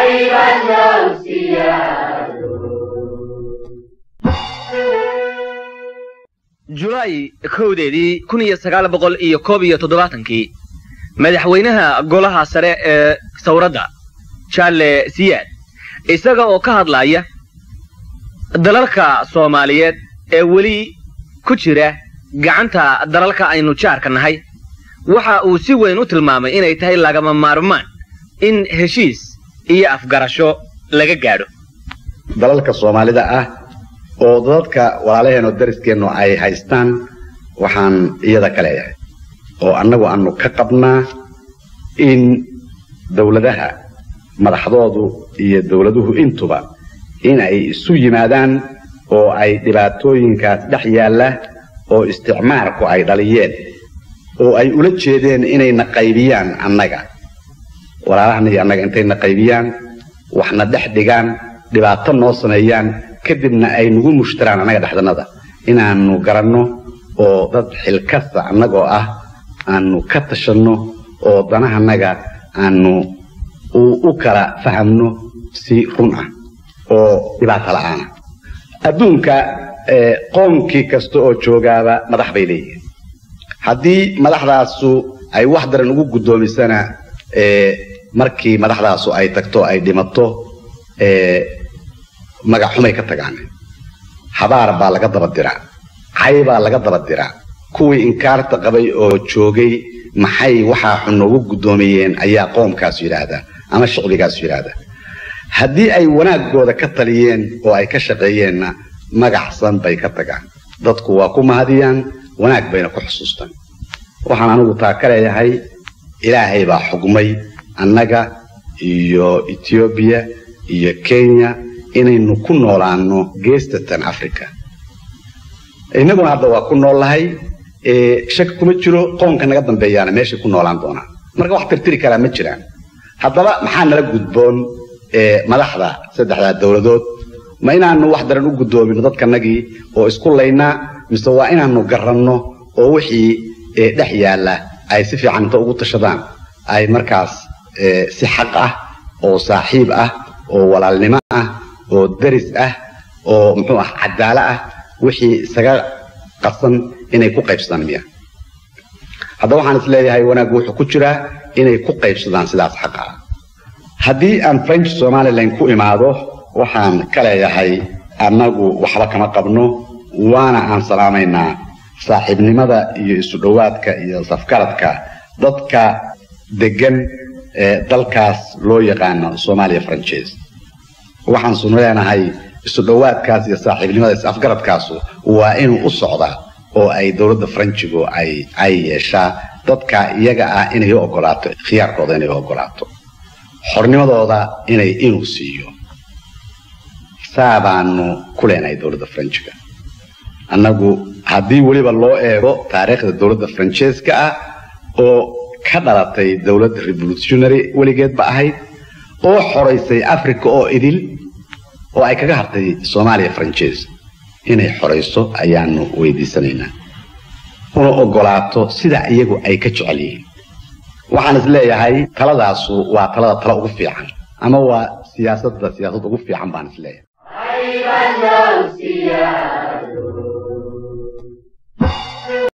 julaay kowdeedii kun iyo sagaal boqol iyo koob iyo toddobaatankii madaxweynaha golaha sare ee sawradda jaale siyaad isaga oo ka hadlaya dalalka soomaaliyeed ee weli ku jira gacanta dalalka aynu jaarka nahay waxa uu si weyn u tilmaamay inay tahay lagama maarmaan in heshiis iyo afgarasho laga gaadho dalalka soomaalida ah oo dadadka walaalaheenoo dariskeennu ay haystaan waxaan iyada ka leeyahay oo annagu aanu ka qabnaa in dawladaha madaxdoodu iyo dawladuhu intuba in ay isu yimaadaan oo ay dhibaatooyinkaas dhex yaalla oo isticmaarku ay dhaliyeen oo ay ula jeedeen inayna qaybiyaan annaga walaalahana iyo annaga intayna qaybiyaan waxna dhex dhigaan dhibaato noo sameeyaan kadibna ay nagu mushtaraan annaga dhexdannada inaannu garanno oo dad xilkasta annagoo ah aanu ka tashanno oo danahanaga aanu u kala fahamno si run ah oo dhibaato la'aana adduunka qoomkii kasta oo joogaaba madax bay leeyihiin haddii madaxdaasu ay wax daran ugu guddoomisana markii madaxdaasu ay tagto ay dhimato magac xumay ka tagaan habaar baa laga daba diraa cay baa laga daba diraa kuwii inkaarta qabay oo joogay maxay waxaa xun noogu guddoomiyeen ayaa qoomkaasu yidhaahdaa ama shicbigaasu yidhaahdaa haddii ay wanaaggooda ka taliyeen oo ay ka shaqeeyeenna magacsan bay ka tagaan dadku waa ku mahadiyaan wanaag bayna ku xusuustaan waxaan anigu taa ka leeyahay ilaahay baa xugmay annaga iyo etoobiya iyo kenya inaynu ku noolaanno geestatan africa innaguna hadda waa ku noollahay shaki kuma jiro qoonka naga dambeeyaana meeshay ku noolaan doonaan marka wax tirtiri karaa ma jiraan haddaba maxaa nala gudboon madaxda saddexdaa dowladood ma inaanu wax daran u guddoomino dadkanagii oo isku laynaa mise waa inaanu garanno oo wixii dhex yaalla ay si fiican inta ugu tashadaan ay markaas si xaq ah oo saaxiib ah oo walaalnimo ah oo daris ah oo muxuu ah cadaalo ah wixii isaga qasan inay ku qaybsadaan miya haddaba waxaan is leeyahay wanaaggu wuxuu ku jiraa inay ku qaybsadaan sidaas xaqa ah haddii aan french somalilan ku imaado waxaan ka leeyahay annagu waxba kama qabno waana aan salaamaynaa saaxiibnimada iyo isu dhowaadka iyo safgaradka dadka degan ee dalkaas loo yaqaano soomaaliya franchise waxaan sunu leenahay isu dhowaadkaas iyo saaxiibnimada is afgaradkaasu waa inuu u socdaa oo ay dowladda faranjigu ay ay yeeshaa dadka iyaga ah inay u ogolaato khiyaarkooda inay u ogolaato xornimadooda inay inuu siiyo saa baanu ku leenahay dowladda faranjiga annagu haddii weliba loo eego taariikhda dowladda faranjeeska ah oo ka dhalatay dowladda revolutionary weligeedba ahayd oo xoraysay africa oo idil oo ay kaga hartay soomaaliya faranjees inay xorayso ayaanu weydiisanaynaa una ogolaato sida iyagu ay ka jecel yihiin waxaan is leeyahay taladaasu waa talada tala ugu fiican ama waa siyaasadda siyaasad ugu fiican baan is leeyahay